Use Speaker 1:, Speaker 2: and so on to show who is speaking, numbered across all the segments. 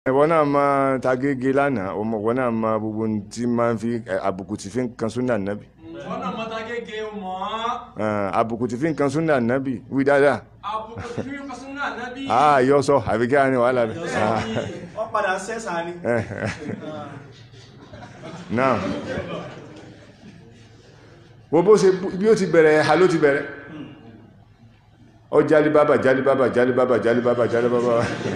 Speaker 1: ìwọ náà máa tagége lánàá ọmọ ìwọ náà máa gbogbo ohun tí máa ń fi ẹ, àbùkù tí fi ń kan súnà nábì
Speaker 2: wọn náà mọ́ta gẹ́gẹ́ mọ́
Speaker 1: ẹ, àbùkù tí fi ń kan súnà nábì wí dáadáa
Speaker 2: àbùkù tí fi ń kọ́ sínú ànábì
Speaker 1: àá yọ sọ àbí kí á ní wàhálà rẹ
Speaker 3: wọ́n padà sẹ́sà ni.
Speaker 1: náà wo bó ṣe bí ó ti bẹ̀rẹ̀ ẹ̀ha ló ti bẹ̀rẹ̀ ọ jálibábà jálibábà jálibábà jálibábà jálibábà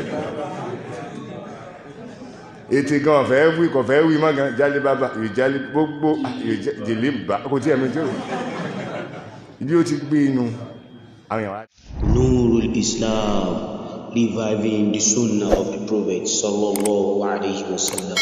Speaker 1: ètè gan ọ̀fẹ́ wí kọ̀fẹ́ wí mọ́ gan jálibábà ìjálí gbogbo ìjìlíbà kò tí ẹ̀mí tí ó bí ó ti gbé inú àwọn èèyàn wá
Speaker 4: Nurul Islam, reviving the Sunnah of the Prophet sallallahu alaihi wasallam.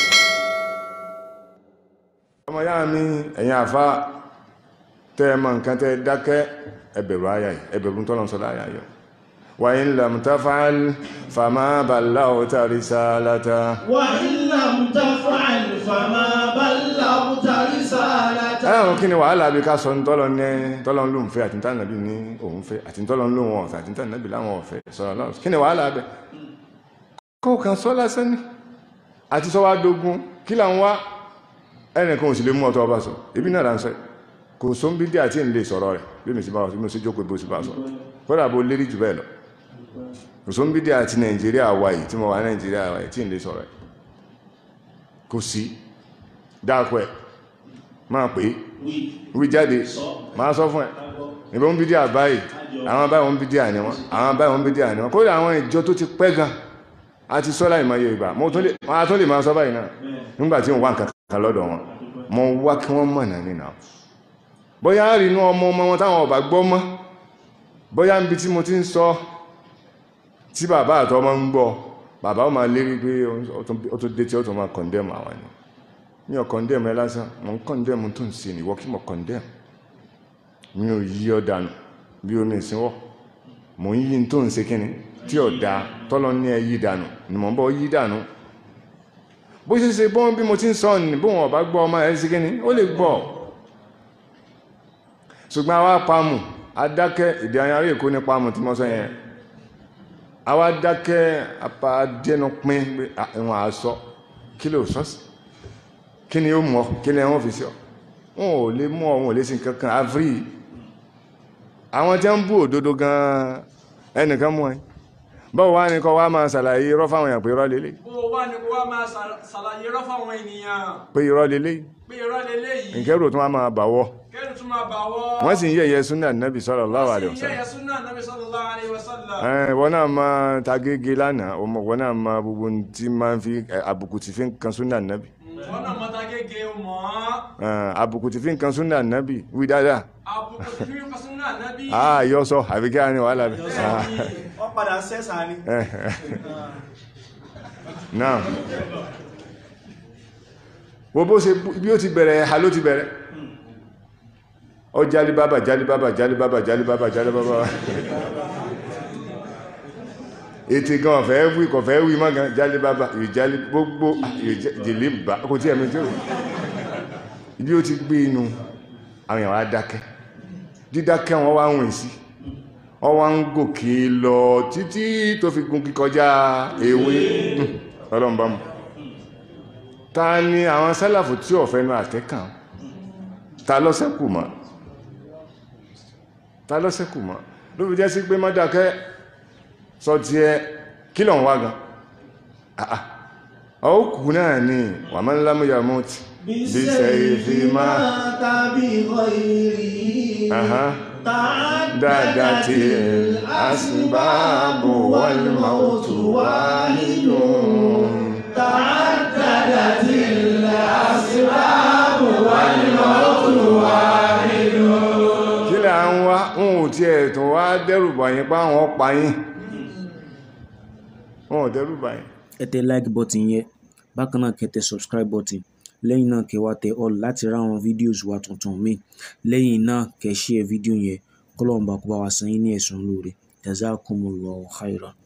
Speaker 1: ọmọ yára mi ẹ̀yin àfá tẹ́ ẹ mọ̀ nǹkan tẹ́ ẹ dákẹ́ ẹbẹ̀rù ayà yìí ẹbẹ̀rù tọ́lọ̀ sọ́lá ayà yìí wa in lam taf'al fama ballaghta risalata
Speaker 3: وإن لم تفعل فما بلغت رسالته
Speaker 1: ẹ̀rùn kí ni wàhálà bí ká sọ ní tọ́lọ ní tọ́lọ ń lóun fẹ́ àti tánàbí ní òun fẹ́ àti tọ́lọ ń lóun ọ̀fẹ́ àti tánàbí láwọn ọ̀fẹ́ sọ̀rọ̀ náà kí ni wàhálà bẹ́ kó kàn sọ lásán ní àti sọ wá dógún kí là ń wá ẹnìkan ò sì lè mú ọtọ ọba sọ ibi náà là ń sọ yìí. kò só ń bí dí àti ń lè sọ̀rọ̀ rẹ̀ bí mi sì bá wà sí mi sì jókòó bó sì bá sọ kódà bó lérí jù bẹ́ẹ̀ lọ kò só ń bí dí àti nàìjíríà wà yìí tí mo wà nàìjíríà wà yìí tí ń lè sọ̀rọ̀ ẹ̀ kò sí dáàkọ ẹ̀ máa pè é wí jáde máa sọ fún ẹ ìbọn ń bí díà báyìí àwọn báyìí wọn ń bí díà ní wọn àwọn báyìí wọn ń bí díà ní wọn kódà àwọn ìjọ tó ti pẹ́ gan a ti sọ láì mọye ìgbà mo tún lè wọn a tún lè máa sọ báyìí náà nígbà tí wọn wá nǹkan kan lọ́dọ̀ wọn mo wá kí wọ́n mọ̀nà nínú àwọn bóyá á rí inú ọmọ ọmọ wọn táwọn ọba gbọ́ mọ́ bóyá níbi tí mo ti ń sọ tí bàbá àtọ́ ọmọ ń gbọ́ bàbá ó máa lérí pé ó tún dé tí ó tún máa condemn àwọn ni mi ò condemn ẹ lásán mo ń condemn tó ń ṣe nìwọ kí mo condemn mi ò yí ọ dànù bí omi ìsinwọ́ mo ń yí tó ń ṣe kíni tí ò dáa tọ́lọ ní ẹ yí dànù ni mo ń bọ́ yí dànù bó ṣe ṣe bọ́n bí mo ti ń sọ ní bóun ọ̀bá gbọ́ ọmọ ẹ̀ sí kíni ó lè gbọ́ ṣùgbọ́n àwa pamù adákẹ́ ìdí ayárí èkó ní pamù tí mo sọ yẹn àwa dákẹ́ apá dẹnu pín pé ìwọ̀n àṣọ kí ló sọ́sì kí ni ó mọ̀ kí ni wọ́n fi sí ọ wọn ò lè mú ọ wọn ò lè sí kankan avri àwọn tí ń bú òdodo gan ẹnìkan mú ẹ báwo wá ní kọ́ wá máa ṣàlàyé irọ́ fáwọn èèyàn pé irọ́ lélẹ̀
Speaker 2: bó o wá ní kó wá máa ṣà- ṣàlàyé irọ́ fáwọn ènìyàn
Speaker 1: pé irọ́ lélẹ̀
Speaker 2: pé irọ́ leléyìí
Speaker 1: nkẹ́rù tó wá máa bàwọ́
Speaker 2: kẹ́rù tún máa bà wọ́
Speaker 1: wọ́n sì ń yẹ̀yẹ́ súnà nàbì sallallahu alaihi
Speaker 2: sì ń
Speaker 1: wasallam
Speaker 2: yẹ̀yẹ́ súnà nàbí sallallahu alaihi wasallam
Speaker 1: ẹ̀ wọ́n náà máa tagége lánàá ọmọ wọ́n náà máa gbogbo ohun tí máa ń fi ẹ̀, àbùkù tí fi ń kan súnà nàbì
Speaker 2: wọn náà mọ́ta gẹ́gẹ́ mọ́
Speaker 1: ẹ̀, àbùkù tí fi ń kan súnà nàbì wí dáadáa
Speaker 2: àbùkù tí fi ń kọ́ sínú ànábì
Speaker 1: àá yọ sọ àbí kí á ní wàhálà rẹ̀
Speaker 3: wọ́n padà sẹ́sà ni.
Speaker 1: náà wo bó ṣe bí ó ti bẹ̀rẹ̀ ẹ̀ha ló ti bẹ̀rẹ̀ ọ jálibábà jálibábà jálibábà jálibábà jálibábà ètè gan ọ̀fẹ́ wí kọ̀fẹ́ wí mọ́ gan jálibábà ìjálí gbogbo ìjìlíbà kò tí ẹ̀mí tí ó bí ó ti gbé inú àwọn èèyàn wá dákẹ́ dídákẹ́ wọn wá wùn sí wọ́n wá ń gòkè lọ títí tó fi gun kíkọjá ewé ọlọ́mbàmù ta ni àwọn sálàfù tí ọ̀fẹ́ náà àtẹ́kàn ta lọ́sẹ̀kù mọ́ ta lọ́sẹ̀kù mọ́ ló fi jẹ́ sí pé mọ́dákẹ́ sọ ti ẹ kí lọ ń wá gan àà ọkù náà ni wà máa ń lámúyà mọ́tí bí sẹ́yìn fi máa
Speaker 3: tàbí ghairihi.
Speaker 1: Aha.
Speaker 3: تعددت
Speaker 1: الأسباب والموت واحد
Speaker 3: تعددت الأسباب والموت واحد
Speaker 1: kí lè à ń wá wọn ò tiẹ̀ tún wá dẹ́rùbà yín pa àwọn pa yín wọn ò dẹ́rùbà yín
Speaker 5: ẹ tẹ like button yẹn bákan náà kẹ́ tẹ subscribe button lẹ́yìn náà kẹ́ wá tẹ all láti ra àwọn videos wa tuntun míì lẹ́yìn náà kẹ́ share video yẹn kọ́lọ́ọ̀bá kó bá wa san yín ní ẹ̀san lóore jazakumullahu khairan.